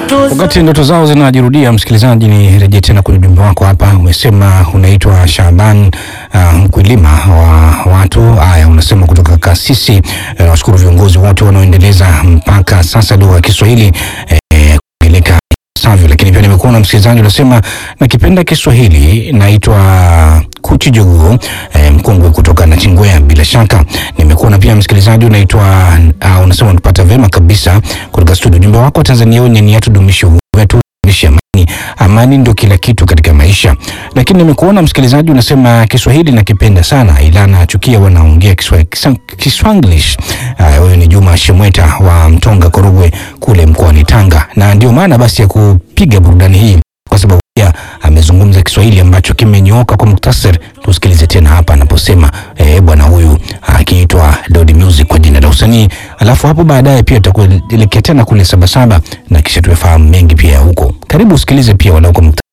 Wakati ndoto zao zinajirudia, msikilizaji, ni rejea tena kwenye ujumbe wako hapa. Umesema unaitwa Shaban uh, Mkwilima wa watu haya, unasema kutoka Kasisi. Uh, washukuru viongozi wote wanaoendeleza mpaka sasa lugha ya Kiswahili eh, kueleka savyo lakini pia nimekuona msikilizaji unasema nakipenda Kiswahili. Naitwa Kuchi Jogoo eh, mkongwe kutoka Nachingwea. Bila shaka nimekuona pia msikilizaji unaitwa uh, unasema unapata vema kabisa kutoka studio. Ujumbe wako Tanzania wenye nia tudumishe uhuru wetu, tudumishe amani. Amani ndio kila kitu katika maisha. Lakini nimekuona msikilizaji unasema Kiswahili nakipenda sana, ila nachukia wanaongea Kiswanglish. Huyu ni Juma Shemweta wa Mtonga Korogwe kule mkoani Tanga, na ndio maana basi ya kupiga burudani hii kwa sababu pia amezungumza Kiswahili ambacho kimenyooka kwa muktasari. Tusikilize tena hapa anaposema eh, bwana huyu akiitwa Dodi Music kwa jina la usanii, alafu hapo baadaye pia tutakuelekea tena kule Sabasaba na kisha tuyafahamu mengi pia huko. Karibu usikilize pia walau kwa muktasari.